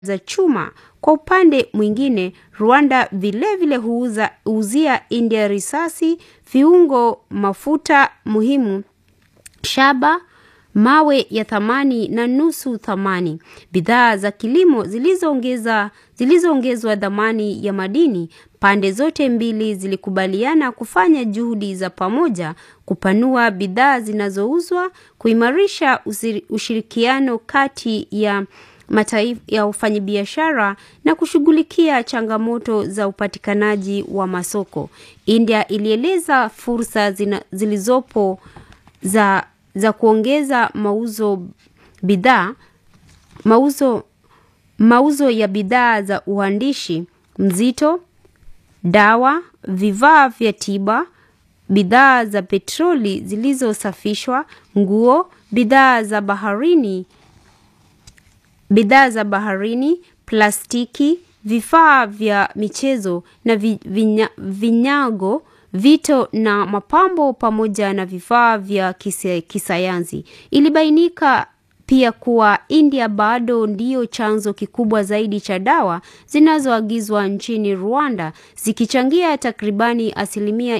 za chuma. Kwa upande mwingine, Rwanda vilevile huuza huuzia India risasi, viungo, mafuta muhimu, shaba, mawe ya thamani na nusu thamani, bidhaa za kilimo zilizoongeza zilizoongezwa thamani ya madini. Pande zote mbili zilikubaliana kufanya juhudi za pamoja kupanua bidhaa zinazouzwa, kuimarisha ushirikiano kati ya mataifa ya ufanyabiashara na kushughulikia changamoto za upatikanaji wa masoko. India ilieleza fursa zina, zilizopo za, za kuongeza mauzo bidhaa mauzo, mauzo ya bidhaa za uandishi mzito, dawa, vifaa vya tiba, bidhaa za petroli zilizosafishwa, nguo, bidhaa za baharini bidhaa za baharini, plastiki, vifaa vya michezo na vi, vinya, vinyago, vito na mapambo pamoja na vifaa vya kise, kisayansi. Ilibainika pia kuwa India bado ndiyo chanzo kikubwa zaidi cha dawa zinazoagizwa nchini Rwanda zikichangia takribani asilimia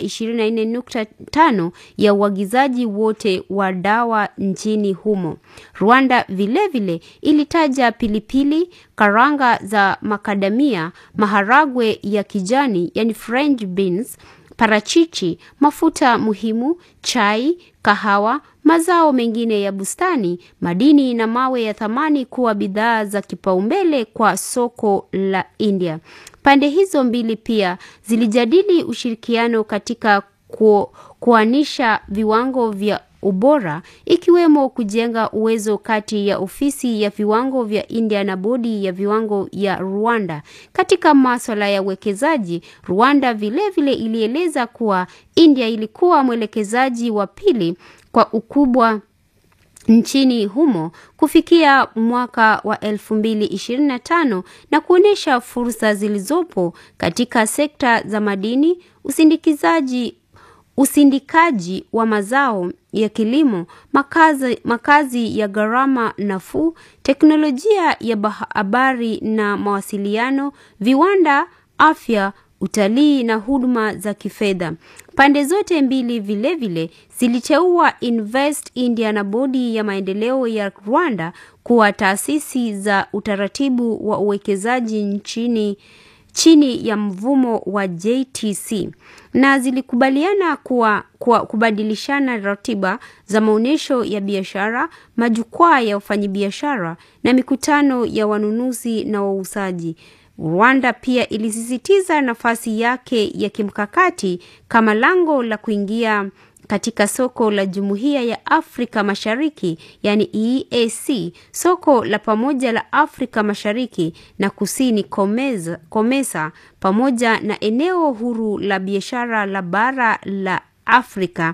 24.5 ya uagizaji wote wa dawa nchini humo. Rwanda vilevile vile ilitaja pilipili, karanga za makadamia, maharagwe ya kijani yani French beans, parachichi, mafuta muhimu, chai, kahawa, mazao mengine ya bustani, madini na mawe ya thamani kuwa bidhaa za kipaumbele kwa soko la India. Pande hizo mbili pia zilijadili ushirikiano katika ku, kuanisha viwango vya ubora ikiwemo kujenga uwezo kati ya ofisi ya viwango vya India na bodi ya viwango ya Rwanda. Katika maswala ya uwekezaji, Rwanda vilevile vile ilieleza kuwa India ilikuwa mwelekezaji wa pili kwa ukubwa nchini humo kufikia mwaka wa 2025 na kuonyesha fursa zilizopo katika sekta za madini, usindikizaji usindikaji wa mazao ya kilimo, makazi, makazi ya gharama nafuu, teknolojia ya habari na mawasiliano, viwanda, afya, utalii na huduma za kifedha. Pande zote mbili vilevile ziliteua Invest India na bodi ya maendeleo ya Rwanda kuwa taasisi za utaratibu wa uwekezaji nchini chini ya mvumo wa JTC na zilikubaliana kuwa, kuwa kubadilishana ratiba za maonyesho ya biashara, majukwaa ya wafanyabiashara na mikutano ya wanunuzi na wauzaji. Rwanda pia ilisisitiza nafasi yake ya kimkakati kama lango la kuingia katika soko la Jumuiya ya Afrika Mashariki yani EAC, soko la pamoja la Afrika Mashariki na Kusini Komeza, Komesa pamoja na eneo huru la biashara la bara la Afrika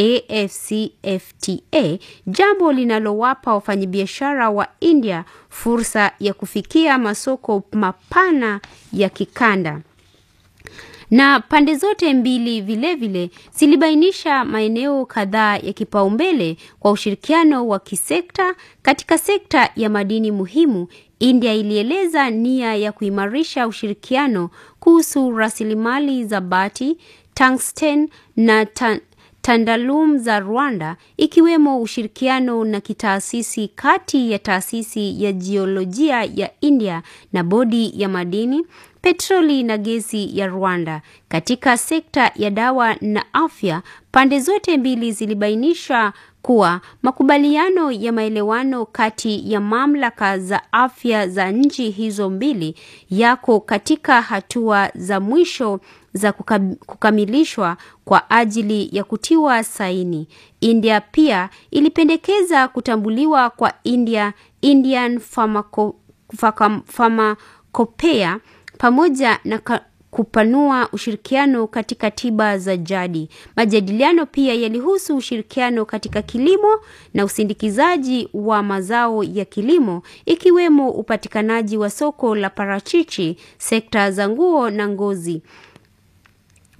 AfCFTA, jambo linalowapa wafanyabiashara wa India fursa ya kufikia masoko mapana ya kikanda na pande zote mbili vilevile zilibainisha maeneo kadhaa ya kipaumbele kwa ushirikiano wa kisekta. Katika sekta ya madini muhimu, India ilieleza nia ya kuimarisha ushirikiano kuhusu rasilimali za bati, tungsten na tan tandalum za Rwanda ikiwemo ushirikiano na kitaasisi kati ya taasisi ya jiolojia ya India na bodi ya madini petroli na gesi ya Rwanda. Katika sekta ya dawa na afya, pande zote mbili zilibainisha kuwa makubaliano ya maelewano kati ya mamlaka za afya za nchi hizo mbili yako katika hatua za mwisho za kukamilishwa kwa ajili ya kutiwa saini. India pia ilipendekeza kutambuliwa kwa India Indian Pharmaco, Pharmacopoeia pamoja na kupanua ushirikiano katika tiba za jadi. Majadiliano pia yalihusu ushirikiano katika kilimo na usindikizaji wa mazao ya kilimo ikiwemo upatikanaji wa soko la parachichi, sekta za nguo na ngozi.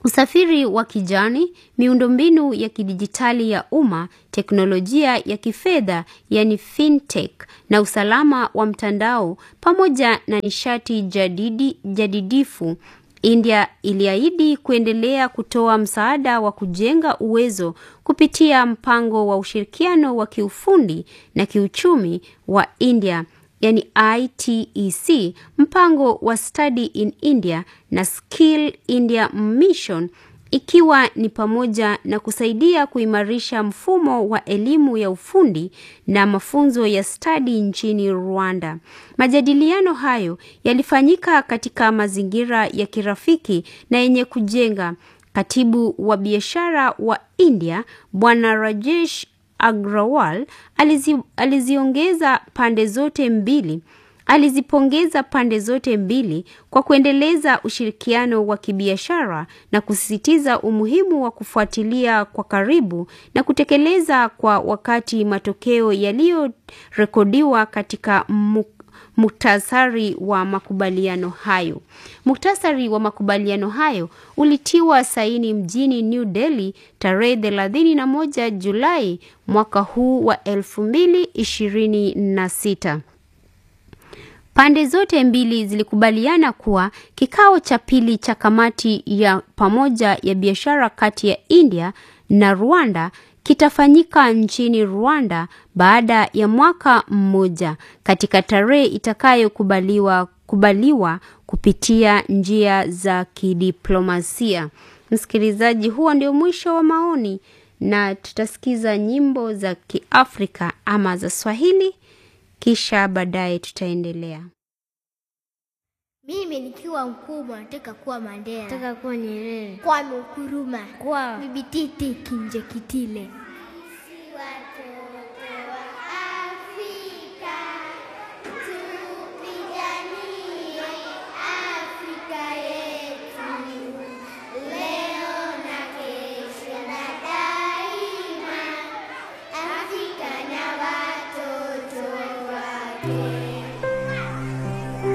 usafiri wa kijani, miundombinu ya kidijitali ya umma, teknolojia ya kifedha yani fintech na usalama wa mtandao pamoja na nishati jadidi, jadidifu. India iliahidi kuendelea kutoa msaada wa kujenga uwezo kupitia mpango wa ushirikiano wa kiufundi na kiuchumi wa India yani ITEC, mpango wa Study in India na Skill India Mission ikiwa ni pamoja na kusaidia kuimarisha mfumo wa elimu ya ufundi na mafunzo ya stadi nchini Rwanda. Majadiliano hayo yalifanyika katika mazingira ya kirafiki na yenye kujenga. Katibu wa biashara wa India Bwana Rajesh Agrawal alizi, aliziongeza pande zote mbili alizipongeza pande zote mbili kwa kuendeleza ushirikiano wa kibiashara na kusisitiza umuhimu wa kufuatilia kwa karibu na kutekeleza kwa wakati matokeo yaliyorekodiwa katika muktasari wa makubaliano hayo. Muktasari wa makubaliano hayo ulitiwa saini mjini New Delhi tarehe 31 Julai mwaka huu wa 2026. Pande zote mbili zilikubaliana kuwa kikao cha pili cha kamati ya pamoja ya biashara kati ya India na Rwanda kitafanyika nchini Rwanda baada ya mwaka mmoja katika tarehe itakayokubaliwa kubaliwa kupitia njia za kidiplomasia. Msikilizaji, huo ndio mwisho wa maoni na tutasikiza nyimbo za Kiafrika ama za Swahili kisha baadaye tutaendelea. Mimi nikiwa mkubwa nataka kuwa Mandela, Nataka kuwa Nyerere. Kwame Nkrumah, Kwa Bibi Titi Kinjekitile. Afrika